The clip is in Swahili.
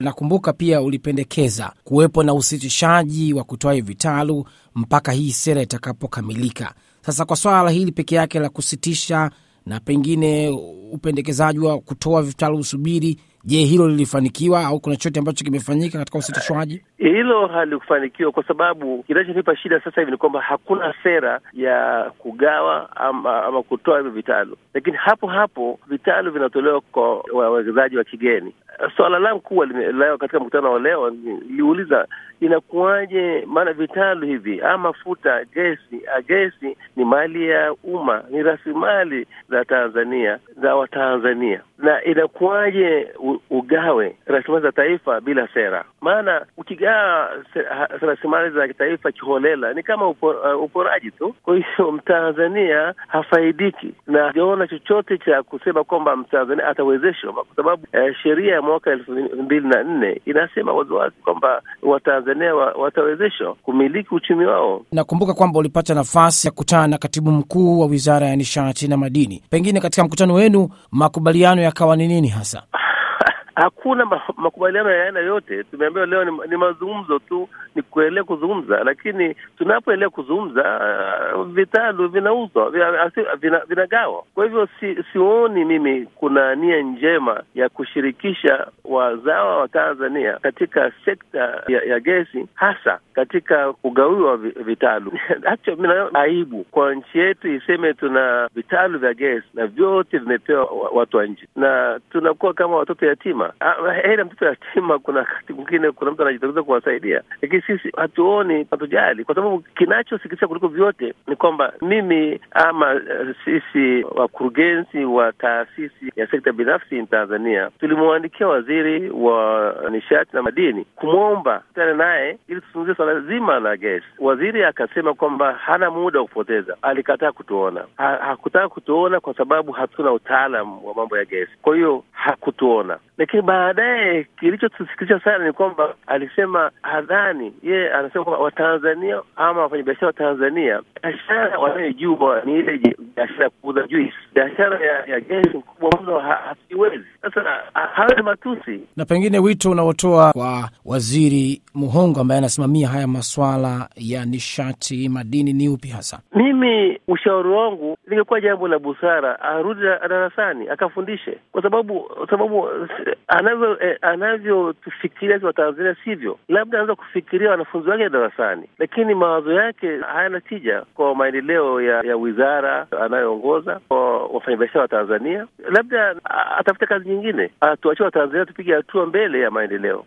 nakumbuka pia ulipendekeza kuwepo na usitishaji wa kutoa hivi vitalu mpaka hii sera itakapokamilika. Sasa kwa swala hili peke yake la kusitisha na pengine upendekezaji wa kutoa vitalu usubiri, je, hilo lilifanikiwa au kuna chochote ambacho kimefanyika katika usitishwaji? Hilo halikufanikiwa kwa sababu kinachonipa shida sasa hivi ni kwamba hakuna sera ya kugawa ama, ama kutoa hivyo vitalu, lakini hapo hapo vitalu vinatolewa kwa wawekezaji wa kigeni. Swala langu kuwa leo katika mkutano wa leo niliuliza inakuwaje? Maana vitalu hivi ama mafuta, gesi, gesi ni mali ya umma, ni rasilimali za Tanzania za Watanzania, na inakuwaje ugawe rasilimali za taifa bila sera? Maana ukigawa rasilimali za taifa kiholela ni kama upo, uh, uporaji tu. Kwa hiyo Mtanzania hafaidiki na hajaona chochote cha kusema kwamba Mtanzania atawezeshwa, kwa sababu uh, sheria ya mwaka elfu mbili na nne inasema waziwazi kwamba Watanzania wa, watawezeshwa kumiliki uchumi wao. Nakumbuka kwamba ulipata nafasi ya kukutana na katibu mkuu wa Wizara ya Nishati na Madini. Pengine katika mkutano wenu makubaliano yakawa ni nini hasa? Hakuna ma makubaliano ya aina yote. Tumeambiwa leo ni, ni mazungumzo tu, ni kuendelea kuzungumza, lakini tunapoendelea kuzungumza uh, vitalu vinauzwa vinagawa vina. Kwa hivyo si, sioni mimi kuna nia njema ya kushirikisha wazawa wa Tanzania katika sekta ya, ya gesi, hasa katika kugawiwa vitalu. Actually, mimi naona aibu kwa nchi yetu iseme tuna vitalu vya gesi na vyote vimepewa watu wa nje, na tunakuwa kama watoto yatima. Heri mtoto yatima, kuna wakati mwingine kuna mtu anajitokeza kuwasaidia, lakini sisi hatuoni, hatujali, kwa sababu kinachosikitisha kuliko vyote ni kwamba mimi ama uh, sisi wakurugenzi wa taasisi ya sekta binafsi in Tanzania tulimwandikia waziri wa nishati na madini kumwomba tana naye ili tuzungumzie swala zima la gesi. Waziri akasema kwamba hana muda wa kupoteza, alikataa kutuona. Ha, hakutaka kutuona kwa sababu hatuna utaalam wa mambo ya gesi, kwa hiyo hakutuona lakini baadaye kilichotusikitisha sana ni kwamba alisema hadhani yeye anasema kwamba Watanzania ama wafanyabiashara wa Tanzania biashara wanayojua ni ile biashara ya kuuza juisi. Biashara ya, ya gesi mkubwa mno hasiwezi. Sasa hayo ni matusi. Na pengine wito unaotoa kwa Waziri Muhongo ambaye anasimamia haya maswala ya nishati madini ni upi hasa? Mimi ushauri wangu lingekuwa jambo la busara arudi darasani akafundishe, kwa sababu sababu anavyo eh, anavyotufikiria wa Tanzania sivyo. Labda anaweza kufikiria wanafunzi wake darasani, lakini mawazo yake hayana tija kwa maendeleo ya, ya wizara anayoongoza kwa wafanyabiashara wa Tanzania. Labda atafute kazi nyingine, atuachie Watanzania tupige hatua mbele ya maendeleo.